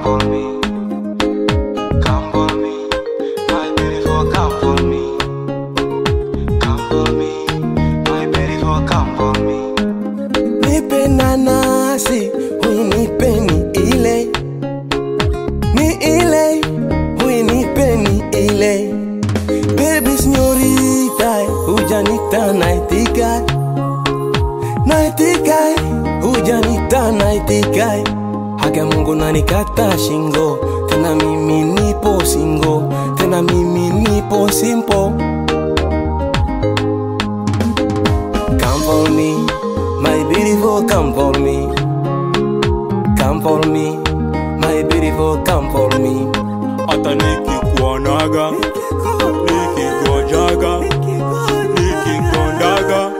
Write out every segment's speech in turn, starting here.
for me. Come for me, my beautiful, come for me. Come for me, my beautiful, come for me. nipe nanasi huyu nipe ni ile ni ile huyu nipe ni ile bebi sinyorita hujanita naitika naitika hujanita naitika hake mungu nanikata shingo tena mimi nipo singo tena mimi nipo simpo Come for me, my beautiful, come for me. Come for me, my beautiful, come for me. hata nikikuonaga nikigojaga nikigondaga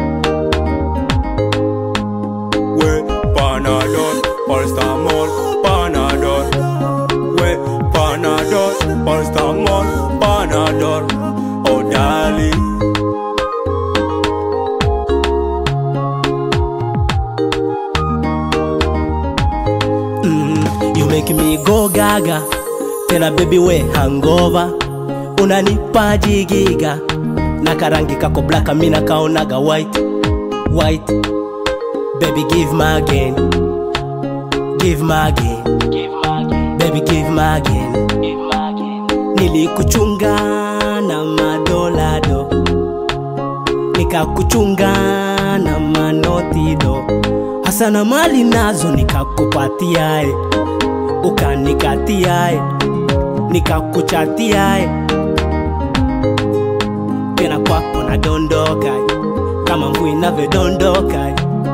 we panadol palstamol panadol we panadol palstamol panadol odali Mm, you make me go gaga tena baby we hangover unanipa jigiga na karangi kako blaka mina kaonaga white white baby give me again give me again baby give me again nilikuchunga na madolado nikakuchunga na manotido hasa na mali nazo nikakupatiae ukanikatiae nikakuchatiae tena kwako nadondoka kama mvua inavyodondoka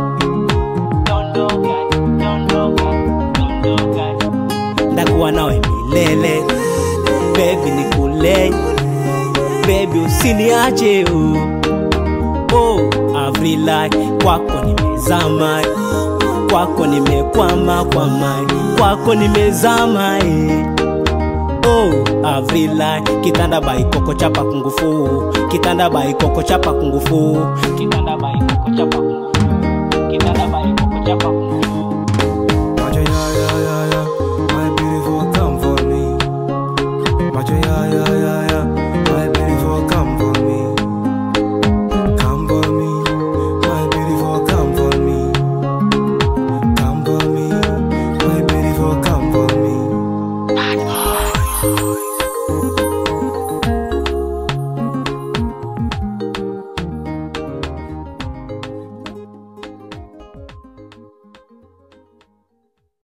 ndakuwa nawe milele bebi nikulei bebi usiniache u oh, avrilai kwako nimezama kwako nimekwama kwama kwako nimezama eh. oh, avrilai kitanda baikoko chapa kungufu kitanda baikoko chapa kungufu kitanda baikoko chapa kungufu kitanda baikoko